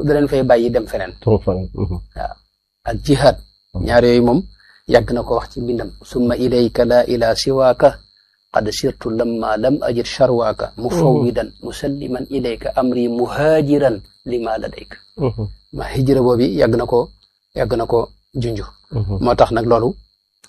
da leen fay bàyyi dem feneen trop fan. waaw ak jihaad ñaar yooyu moom yàgg na ko wax ci mbindam summa ilayka la ila siwaaka qad sirtu lamma lam ajid charwaaka mufawwidan musalliman ilayka amri muhaajiran lima ladayka ma hijra boobu yàgg na ko yàgg na ko junju moo tax nag loolu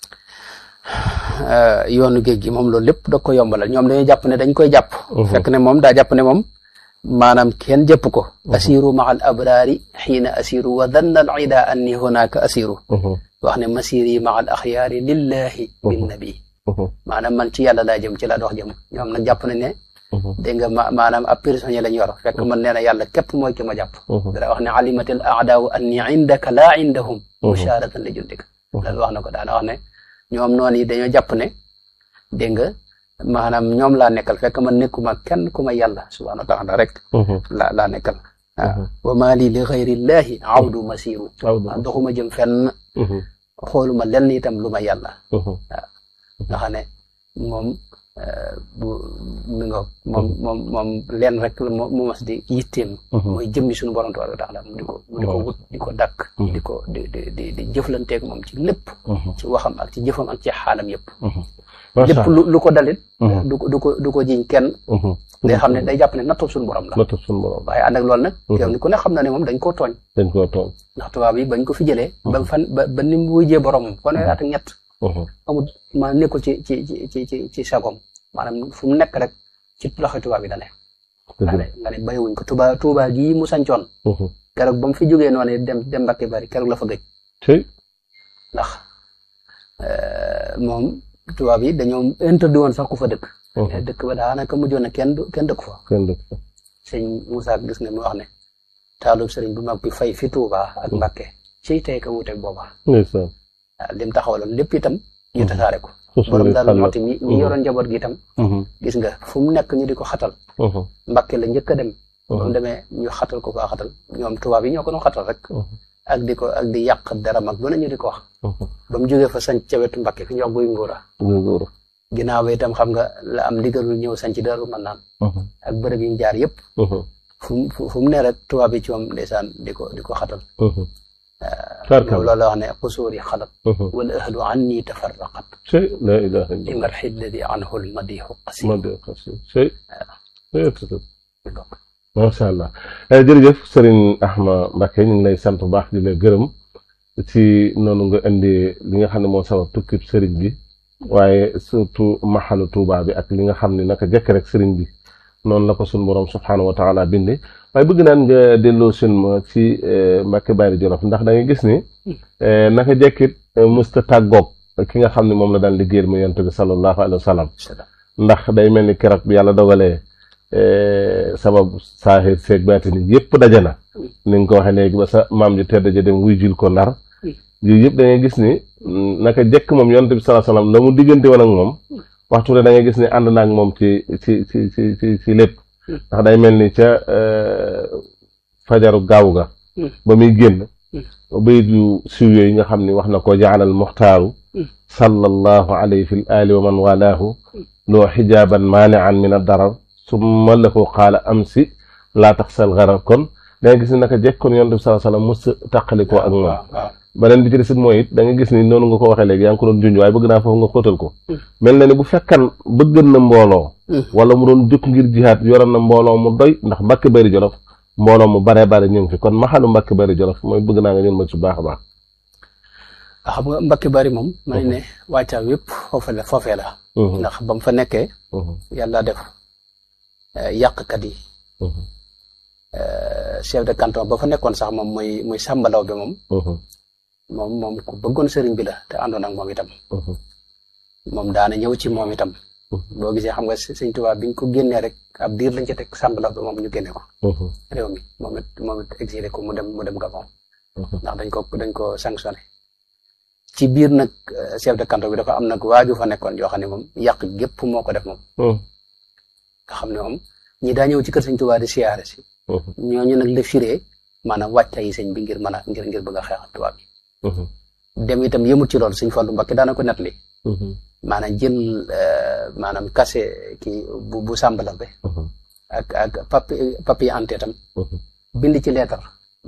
yoonu géej gi moom loolu lépp da ko yombalal ñoom dañuy jàpp ne dañ koy jàpp fekk ne moom daa jàpp ne moom maanaam kenn jëpp ko asiru maa al abraari xiina asiru wa danna al ida anni hunaka asiru wax ne masiri maa al axyaari lillahi bin nabi maanaam man ci yàlla laa jëm ci laa dox jëm ñoom nag jàpp nañ ne dégg nga ma maanaam ab prisonnier lañ yor fekk man nee na yàlla képp mooy ki ma jàpp dara wax ne alimatil aadaawu anni indaka laa indahum musharatan li jundika loolu wax na ko daana wax ne ñoom noonu yi dañoo jàpp ne dégg nga maanaam ñoom laa nekkal fekk man nekkuma kenn ku ma yàlla subhanahu wa taala rek laa laa nekkal waaw wa maa lii li xayrillahi awdu masiru doxuma jëm fenn xooluma lenn itam lu ma yàlla waaw nga xam ne moom bu mi nga moom moom moom leen rek la mu mas di yitteem mooy jëmmi suñu borom tabaraka wa taala mu di ko mu di ko wut di ko dàkk di ko di di di di jëflanteeg moom ci lépp ci waxam ak ci jëfam ak ci xaalam yëpp lépp lu lu ko dalit du ko du ko du ko jiñ kenn day xam ne day jàpp ne nattub suñu borom la nattub suñu borom waaye ànd ak loolu nag yow ni ku ne xam na ne moom dañ koo tooñ dañ koo tooñ ndax tubaab yi bañ ko fi jëlee ba fan ba ba ni mu wujjee boromam fanweeri at ak ñett amul maa nekkul ci ci ci ci ci sagom maanaam fu mu nekk rek ci loxo tubaab yi da ne nga ne nga ne bàyyiwuñ ko tuba tuba gii mu sancoon keroog ba mu fi jógee noonu dem dem Mbàkke bari keroog la fa gëj ndax moom tubaab yi dañoo interdit woon sax ku fa dëkk dëkk ba daanaka mujjoon na kenn kenn dëkk fa sëñ Moussa gis nga mu wax ne taalub sëriñ bu mag bi fay fi Tuuba ak Mbàkke ciy tey ka wuuteeg booba waaw lim taxawaloon lépp itam ñu tasaare ko borom daal moxti mi mi yoroon njaboot gi itam gis nga fu mu nekk ñu di ko xatal Mbàkke la njëkk a dem ba mu demee ñu xatal ko faa xatal ñoom tubaab yi ñoo ko doon xatal rek ak di ko ak di yàq dara mag lu ne ñu di ko wax ba mu jógee fa sanc ca wetu Mbàkke fi ñu wax guy ngóora ginnaaw ba itam xam nga la am ndigalul ñëw sanc Daaru Manaan ak bërëb yi mu jaar yëpp fu mu fu mu ne rek tubaab yi ci moom ndeysaan di ko di ko xatal loolu la wax ne xusuur yi xalat wal ahlu anni tafarraqat la ilaha li marxi alladi anhu lmadixu qasi macha allah jërëjëf Serigne Ahma Mbacké ñu ngi lay sant bu baax di la gërëm ci noonu nga indi li nga xam ne moo sabab tukkib Serigne bi waaye surtout maxalu Tuuba bi ak li nga xam ne naka jëkk rek Serigne bi noonu la ko suñu borom subxanahu wa taala bindee waaye bëgg naan nga delloo sun ma ci Mbàkke Bari Jolof ndax da ngay gis ni naka jekkit musta tàggoog ki nga xam ne moom la daan liggéeyal mu yonent bi sallallahu alayhi wa sallam ndax day mel ni keroog bi yàlla dogalee sabab saaxir seeg baati ni yëpp daje na ni nga ko waxee léegi ba sa maam ji tedd ja dem wuy jul ko ndar yooyu yëpp da ngay gis ni naka jekk moom yonent bi sallallahu alayhi wa sallam la mu diggante woon ak moom waxtu ne da ngay gis ni ànd naag moom ci ci ci ci ci ci lépp ndax day mel ni ca fajaru gaaw ga ba muy génn bayit yu siw yooyu nga xam ni wax na ko jaalal muxtaaru sallallahu alayhi fi l ali wa man walaahu loo xijaaban maanian min a darar summa lahu qaala amsi laa taxsal garar kon da nga gis ni naka jekk kon yonent bi sallallahu alayhi wa sallam mës taqalikoo ak moom beneen bi ci des mooy it da nga gis ni noonu nga ko waxee léegi yaa ngi ko doon junj waaye bëgg naa foofu nga xóotal ko mel na ni bu fekkan bëggan na mbooloo wala mu doon jóg ngir jihaat yoroon na mbooloo mu doy ndax Mbàkke Bari Jolof mbooloo mu baree bare ñu ngi fi kon maxalu Mbàkke Bari Jolof mooy bëgg naa nga ñun ma ci baax a baax xam nga Mbàkke Bari moom ma ne wàccaa yëpp foofe la foofee la ndax ba mu fa nekkee yàlla def yàqkat yi chef de canton ba fa nekkoon sax moom muy muy sàmbalaw bi moom moom moom ku bëggoon sëriñ bi la te àndoon ak moom itam moom daana ñëw ci moom itam boo gisee xam nga sëñ Tuubaa biñ ko génnee rek ab diir lañ ca teg sàmbalaw bi moom ñu génne ko réew mi moom it moom it exilé ko mu dem mu dem Gabon ndax dañ ko dañ ko sanctionné ci biir nag chef de canton bi dafa am nag waaju fa nekkoon yoo xam ne moom yàq gépp moo ko def moom nga xam ne moom ñi daa ñëw ci kër sëñ Tuubaa di siyaare si ñooñu nag la firee maanaam wàcca yi sëñ bi ngir mën a ngir ngir bëgg a xeexal tubaab bi dem itam yëmut ci loolu sëñ Fallu Mbakke daana ko net li maanaam jël maanaam kase kii bu bu sàmbala be ak ak papi papier ante tam bind ci leetar